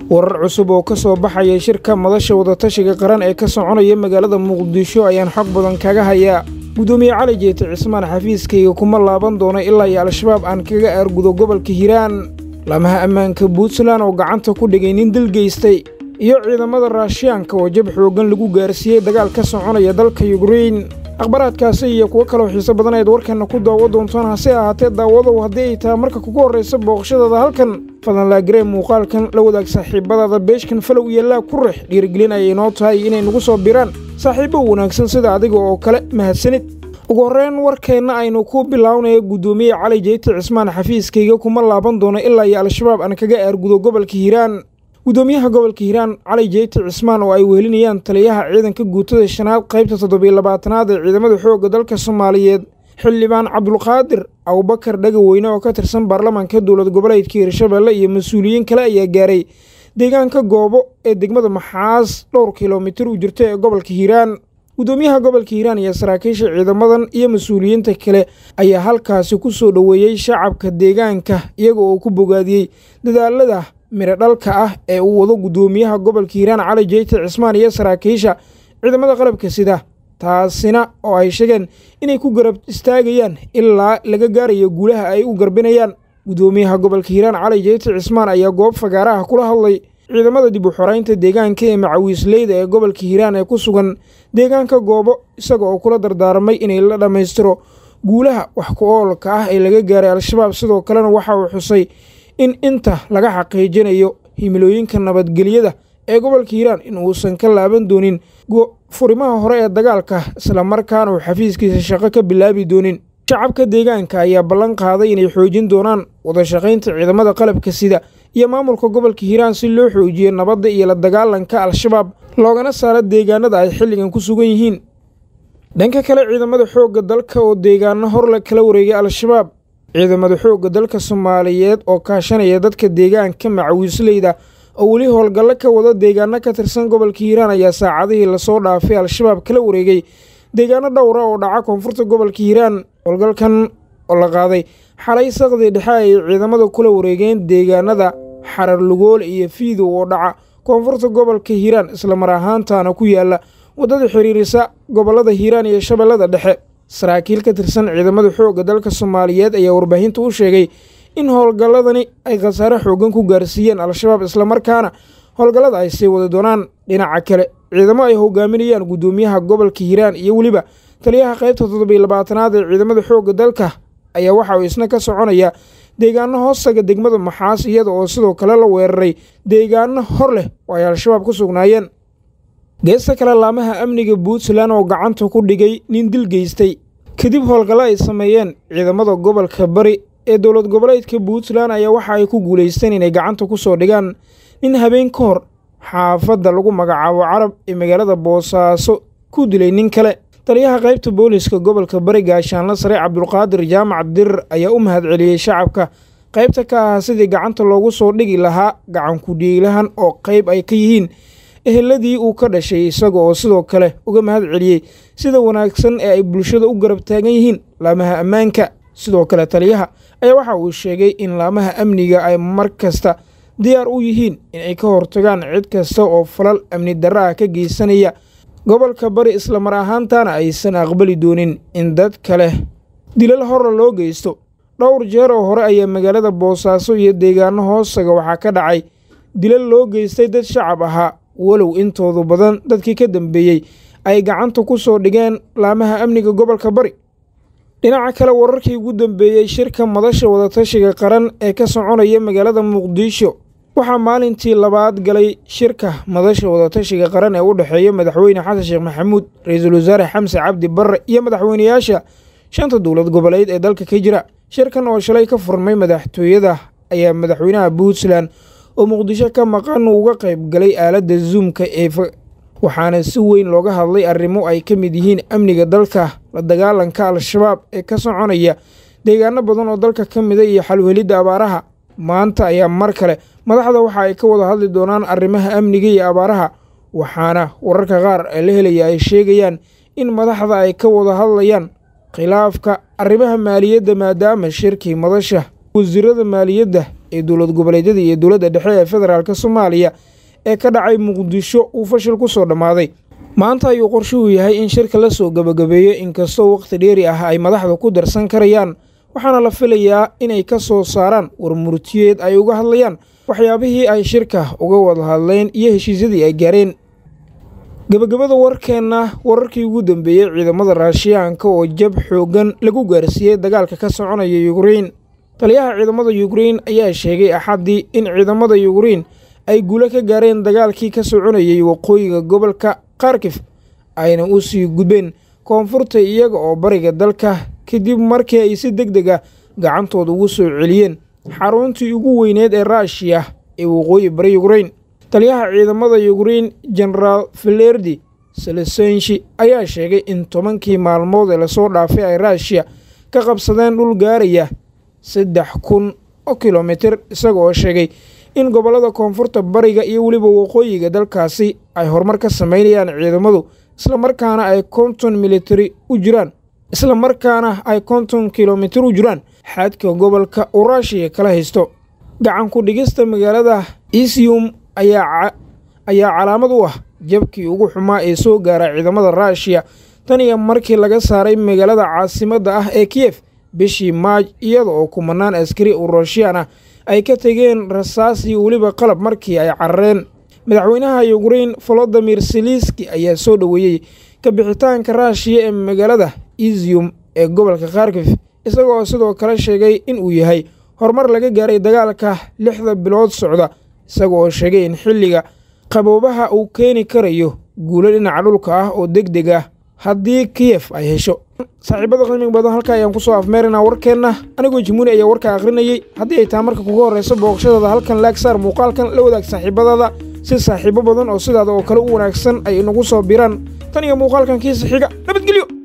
warar cusub oo ka soo baxaya shirka madasha wadatashiga qaran ee ka soconaya magaalada muqdisho ayaan xog badan kaga hayaa gudoomiye cali jeete cismaan xafiiskayga kuma laaban doono ilaa iyo al-shabaab aan kaga aargudo gobolka hiiraan lamaha ammaanka puntland oo gacanta ku dhigay nin dil geystay iyo ciidamada raashiyaanka oo jab xooggan lagu gaarsiiyey dagaal ka soconaya dalka yukrein akhbaraadkaasi iyo kuwo kaloo xiiso badan ayaad warkanna ku daawo doontaan hase ahaatee daawadow haddii ay tahay marka kugu horraysa booqashadaada halkan fadlan laagaree muuqaalkan la wadaag saaxiibadaada beeshkan falow iyo laa ku rex dhiirigelin ayay noo tahay inay nagu soo biraan saaxiibbo wanaagsan sida adiga oo kale mahadsanid ugu horreyn warkeenna aynu ku bilownaya guddoomiye cali jeyti cismaan xafiiskayga kuma laaban doono ilaa iyo al-shabaab aan kaga aargudo gobolka hiiraan guddoomiyaha gobolka hiiraan cali jeyti cismaan oo ay wehelinayaan taliyaha ciidanka guutada shanaad qaybta toddobiyo labaatanaad ee ciidamada xoogga dalka soomaaliyeed xildhibaan cabdulqaadir abubakar dhagaweyne oo ka tirsan baarlamaanka dowlad goboleedka hiirshabeelle iyo mas-uuliyiin kale ayaa gaaray deegaanka goobo ee degmada maxaas dhowr kilomitir u jirta ee gobolka hiiraan guddoomiyaha gobolka hiiraan iyo saraakiisha ciidamadan iyo mas-uuliyiinta kale ayaa halkaasi ku soo dhoweeyey shacabka deegaanka iyaga oo ku bogaadiyey dadaalada midho dhalka ah ee uu wado guddoomiyaha gobolka hiiraan cali jeyti cismaan iyo saraakiisha ciidamada qalabka sida taasina oo ay sheegeen inay ku garab istaagayaan ilaa laga gaarayo guulaha ay u garbinayaan guddoomiyaha gobolka hiiraan cali jeyti cismaan ayaa goob fagaaraha kula hadlay ciidamada dib u xoraynta deegaanka ee macawiisleyda ee gobolka hiiraan ee ku sugan deegaanka goobo isaga oo kula dardaarmay inay la dhammaystiro guulaha wax ku oolka ah ee laga gaaray al-shabaab sidoo kalena waxa uu xusay in inta laga xaqiijinayo himilooyinka nabadgelyada ee gobolka hiiraan in uusan ka laaban doonin furimaha hore ee dagaalka islamarkaana uu xafiiskiisa shaqo ka bilaabi doonin shacabka deegaanka ayaa ballan qaaday inay xoojin doonaan wadashaqaynta ciidamada qalabka sida iyo maamulka gobolka hiiraan si loo xoojiyo nabadda iyo la dagaalanka al-shabaab loogana saaro deegaanada ay xilligan ku sugan yihiin dhanka kale ciidamada xoogga dalka oo deegaano horle kala wareegay al-shabaab ciidamada xoogga dalka soomaaliyeed oo kaashanaya dadka deegaanka macawiisleyda oo weli howlgallo ka wada deegaano ka tirsan gobolka hiiraan ayaa saacadihii lasoo dhaafay al-shabaab kala wareegay deegaano dhowra oo dhaca koonfurta gobolka hiiraan howlgalkan oo la qaaday xalay saqdii dhexe ay ciidamada kula wareegeen deegaanada xarar lugool iyo fiidow oo dhaca koonfurta gobolka hiiraan islamar ahaantaana ku yaala waddada xiriirisa gobollada hiiraan iyo shabeellada dhexe saraakiil ka tirsan ciidamada xoogga dalka soomaaliyeed ayaa warbaahinta u sheegay in howlgalladani ay khasaare xooggan ku gaarsiiyeen al-shabaab islamarkaana howlgallada ay sii wadi doonaan dhinaca kale ciidamo ay hogaaminayaan guddoomiyaha gobolka hiiraan iyo weliba taliyaha qaybta toddobiyo labaatanaad ee ciidamada xoogga dalka ayaa waxa uu isna ka soconaya deegaano hoostaga degmada maxaas iyada oo sidoo kale la weeraray deegaano hor leh oo ay al-shabaab ku sugnaayeen geesta kale laamaha amniga puntland oo gacanta ku dhigay nin dil geystay kadib howlgallo ay sameeyeen ciidamada gobolka bari ee dowlad goboleedka puntland ayaa waxa ay ku guulaysteen inay gacanta ku soo dhigaan nin habeen ka hor xaafadda lagu magacaabo carab ee magaalada boosaaso ku dilay nin kale taliyaha qaybta booliska gobolka bari gaashaanla sare cabdulqaadir jaamac dirir ayaa u mahadceliyey shacabka qaybta ka ahaa sidii gacanta loogu soo dhigi lahaa gacankudhiiglahan oo qayb ay ka yihiin eheladii uu ka dhashay isaga oo sidoo kale uga mahad celiyey sida wanaagsan ee ay bulshada u garab taagan yihiin laamaha ammaanka sidoo kale taliyaha ayaa waxa uu sheegay in laamaha amniga ay mar kasta diyaar u yihiin in ay ka hortagaan cid kasta oo falal amni darra ah ka geysanaya gobolka bari islamar ahaantaana aysan aqbali doonin in dad kale dilal horla loo geysto dhowr jeer oo hore ayaa magaalada boosaaso iyo deegaano hoostaga waxaa ka dhacay dilal loo geystay dad shacab ahaa walow intoodu badan dadkii ka dambeeyey ay gacanta ku soo dhigeen laamaha amniga gobolka bari dhinaca kale wararkii ugu dambeeyey shirka madasha wadatashiga qaran ee ka soconaya magaalada muqdisho waxaa maalintii labaad galay shirka madasha wadatashiga qaran ee u dhexeeya madaxweyne xasan sheekh maxamuud ra-iisul wasaare xamse cabdi barre iyo madaxweynayaasha shanta dowlad goboleed ee dalka ka jira shirkan oo shalay ka furmay madaxtooyada ayaa madaxweynaha puntland oo muqdisho ka maqan uga qayb galay aaladda zoomka ee waxaana si weyn looga hadlay arrimo ay ka mid yihiin amniga dalka la dagaalanka al-shabaab ee ka soconaya deegaano badan oo dalka ka mida iyo xalwhelidda abaaraha maanta ayaa mar kale madaxda waxa ay ka wada hadli doonaan arrimaha amniga iyo abaaraha waxaana wararka qaar ee la helaya ay sheegayaan in madaxda ay ka wada hadlayaan khilaafka arrimaha maaliyadda maadaama shirkii madasha wasiirada maaliyadda ee dowlad goboleedyada iyo dowladda dhexe ee federaalk soomaaliya ee ka dhacay muqdisho uu fashil ku soo dhammaaday maanta ayuu qorshuhu yahay in shirka la soo gebagabeeyo inkastoo wakhti dheeri ah ay madaxda ku darsan karayaan waxaana la filayaa inay ka soo saaraan war murtiyeed ay uga hadlayaan waxyaabihii ay shirka uga wada hadleen iyo heshiisyadii ay gaareen gebagabada warkeenna wararkii ugu dambeeyey ciidamada raashiyaanka oo jab xooggan lagu gaarsiiyey dagaalka ka soconaya yukrein taliyaha ciidamada yukrein ayaa sheegay axaddii in ciidamada yukrein ay guulo ka gaareen dagaalkii ka soconayay waqooyiga gobolka kharkif ayna u sii gudbeen koonfurta iyaga oo bariga dalka kadib markii ay si deg deg ah gacantooda ugu soo celiyeen xaruntii ugu weyneed ee raashiya ee waqooyi bari yukrein taliyaha ciidamada yukrein genaraal filerdi selesenshi ayaa sheegay in tobankii maalmood ee lasoo dhaafay ay raashiya ka qabsadeen dhul gaaraya saddex kun oo kilomitir isaga oo sheegay in gobollada koonfurta bariga iyo weliba waqooyiga dalkaasi ay horumar ka samaynayaan ciidamadu islamarkaana ay konton militari u jiraan isla markaana ay konton kilomitir u jiraan xadka gobolka uu raashiya kala haysto gacan ku dhigista magaalada isium ayaa calaamad u ah jabkii ugu xumaa ee soo gaara ciidamada raashiya tan iyo markii laga saaray magaalada caasimadda ah ee kiyef bishii maaj iyada oo kumanaan askari oo ruushiyaan ah ay ka tegeen rasaas iyo weliba qalab markii ay carareen madaxweynaha yukrein volodimir seliski ayaa soo dhoweeyey kabixitaanka raashiya ee magaalada isium ee gobolka kharkif isagoo sidoo kale sheegay in uu yahay horumar laga gaaray dagaalka lixda bilood socda isaga oo sheegay in xilliga qaboobaha uu keeni karayo guulo dhinaca dhulka ah oo deg deg ah haddii kiyef ay hesho saaxiibada qiimiga badan halka ayaan kusoo afmeeraynaa warkeenna anigoo jimuuni ayaa warka akhrinayey haddii ay tahay marka kuga horrayso booqashadaada halkan laagsaar muuqaalkan la wadaag saaxiibadaada si saaxiibo badan oo sidaada oo kale u wanaagsan ay inagu soo biraan tan iyo muuqaalkan kiisa xiga nabadgelyo